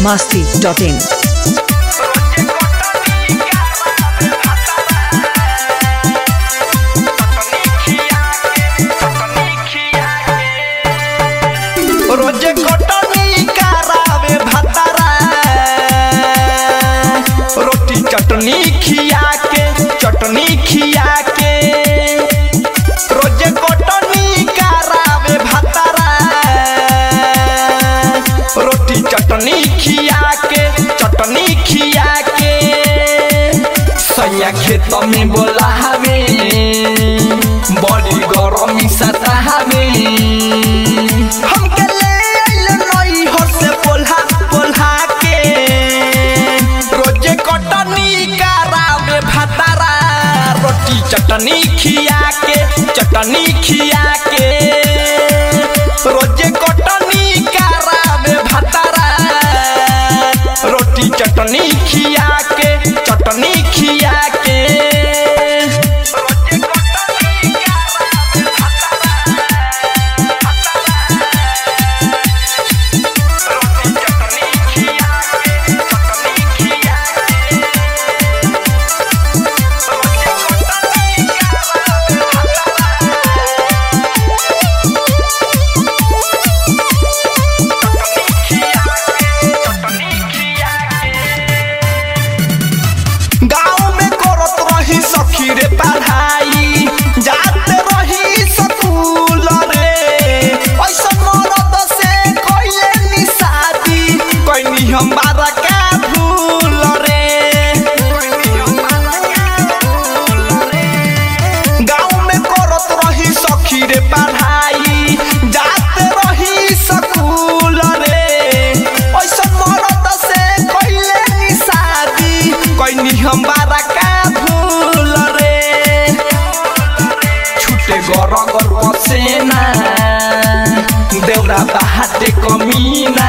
masti.in. रोजे कटनी करावे भतारा रोटी चटनी खिया के चटनी खिया के रोजे कटनी करावे भतारा रोटी चटनी खिया के चटनी खिया के सैया खेत में बोला हवे बड़ी गरमी सतावे हमके ले आइल नई हर से पोल्हा पोल्हा के रोजे कटनी करावे भतारा रोटी चटनी खिया के चटनी खिया के रोजे कटनी करावे भतारा रोटी चटनी खिया के चटनी खिया के रोजे कटनी करावे रोटी चटनी खिया के चटनी खिया के रोजे कटनी करावे गाँव में करत रही सखी रे पढ़ाई जाते रही स्कूल रे ऐसा मरद से कइले नी शादी कइनी हम बारा का भूल रे गाँव में करत रही सखी रे पढ़ाई जाते रही स्कूल रे ऐसा मरद से कइले नी शादी कइनी हम बारा का भूल रे छुटे गर गर पसेना देवरा बाहाटे कमीना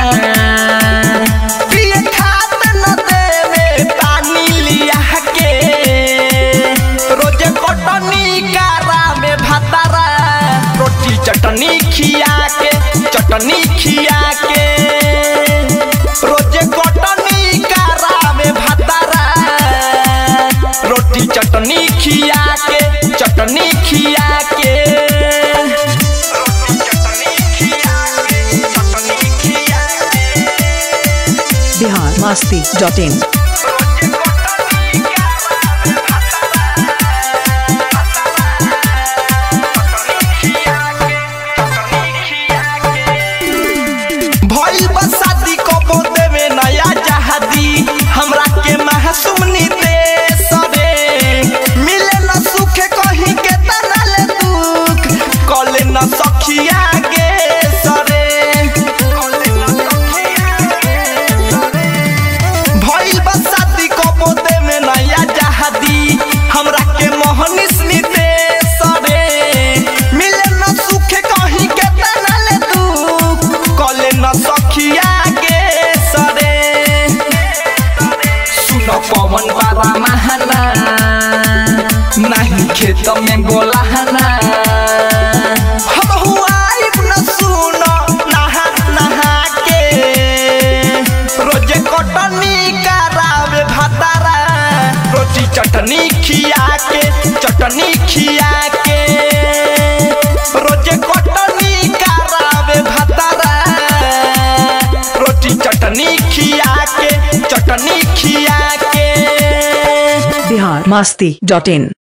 पिए खात न देवे पानी लिया के रोजे कटनी कारा में भातारा रोटी चटनी खिया के चटनी खिया के रोजे कटनी कारा में भातारा रोटी चटनी खिया के चटनी खिया के रोटी चटनी खिया के चटनी खिया के Bihar masti.in. भइल बा शादी कबो देवे नया जहादी हमरा के महसुमनी दे सबे मिले न सुखे कहीं के तनल दुख कले न सखिया गे सरे भइल बा शादी कबो देवे नया जहादी हमरा के मोहनिस नी दे सरे मिले न सुखे कहीं के तनल दुख कले न सखिया गे सरे सुन पवन बारा महाना नहीं खेत में गोलाहना हम हुआइब न सुन नहा नहा के रोजे कटनी करावे भातारा रोटी चटनी खिया के चटनी खिया के रोजे कटनी करावे भातारा रोटी चटनी खिया के चटनी खिया के Bihar masti.in.